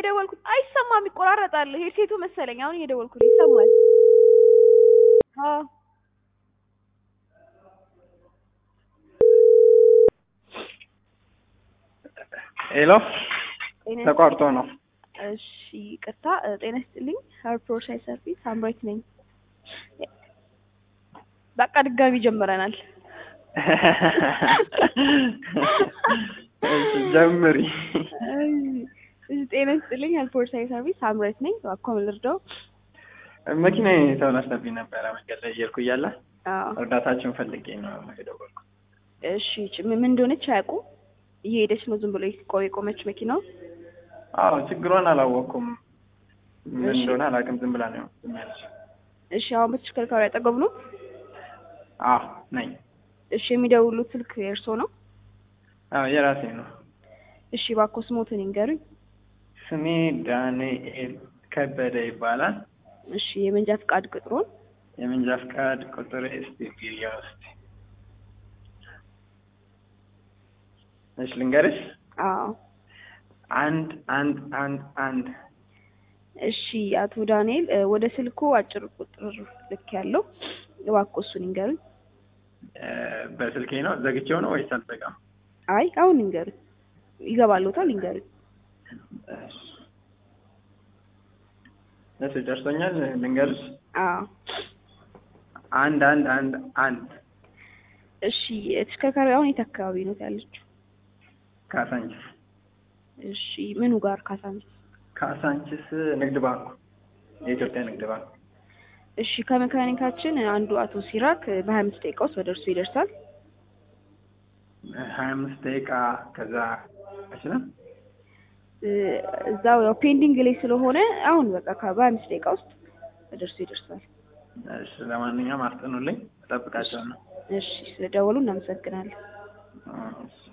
እየደወልኩ አይሰማም፣ ይቆራረጣል። ሄድሴቱ መሰለኝ። አሁን እየደወልኩ ነው፣ ይሰማል። አዎ ሄሎ ጤና ተቋርጦ ነው። እሺ ቅርታ ጤና ይስጥልኝ። ሀርፕሮር ሻይ ሰርቪስ ሳምራዊት ነኝ። በቃ ድጋሚ ጀምረናል። እሺ ጀምሪ። እሺ ጤና ይስጥልኝ። ሀርፕሮር ሻይ ሰርቪስ ሳምራዊት ነኝ። እባክዎ ምን ልርዳው? መኪና ተበላሽታብኝ ነበረ መንገድ ላይ እየሄድኩ እያለ አዎ እርዳታችሁን ፈልጌ ነው የደወልኩት። እሺ ች- ምን እንደሆነች አያውቁም? እየሄደች ነው ዝም ብሎ ቆ- የቆመች መኪናው። አዎ ችግሯን አላወቅኩም። ምን እሺ። እንደሆነ አላውቅም። ዝም ብላ ነው ዝም ያለች። እሺ አሁን በተሽከርካሪ አጠገብ ነው? አዎ ነኝ። እሺ የሚደውሉት ስልክ የእርሶ ነው? አዎ የራሴ ነው። እሺ እባክዎ ስሞትን ይንገሩኝ። ስሜ ዳንኤል ከበደ ይባላል። እሺ የመንጃ ፍቃድ ቁጥሩን የመንጃ ፍቃድ ቁጥር እስቲ ቢሪያ ውስጥ እሺ ልንገርሽ። አዎ አንድ አንድ አንድ አንድ እሺ አቶ ዳንኤል እ፣ ወደ ስልኩ አጭር ቁጥር ልክ ያለው እባክዎ እሱን ይንገሩኝ። እ፣ በስልኬ ነው ዘግቼው ነው ወይስ አልዘጋም? አይ አሁን ይንገሩኝ። ይገባልዎታል? ይንገሩኝ። እሺ እሺ ደርሶኛል። ልንገርሽ። አዎ አንድ አንድ አንድ አንድ እሺ ተሽከርካሪ አሁን የት አካባቢ ነው ያለችው? ካሳንችስ እሺ ምኑ ጋር ካሳንስ? ካሳንችስ ንግድ ባንኩ የኢትዮጵያ ንግድ ባንክ እሺ ከመካኒካችን አንዱ አቶ ሲራክ በሀያ አምስት ደቂቃ ውስጥ ወደ እርሱ ይደርሳል። ሀያ አምስት ደቂቃ ከዛ አይችልም። እ፣ እዛው ያው ፔንዲንግ ላይ ስለሆነ አሁን በቃ ከ- በሀያ አምስት ደቂቃ ውስጥ ወደ እርሱ ይደርሳል። እሺ ለማንኛውም አስጥኑልኝ፣ እጠብቃቸዋለሁ። እሺ ስለደወሉ እናመሰግናለን። እሺ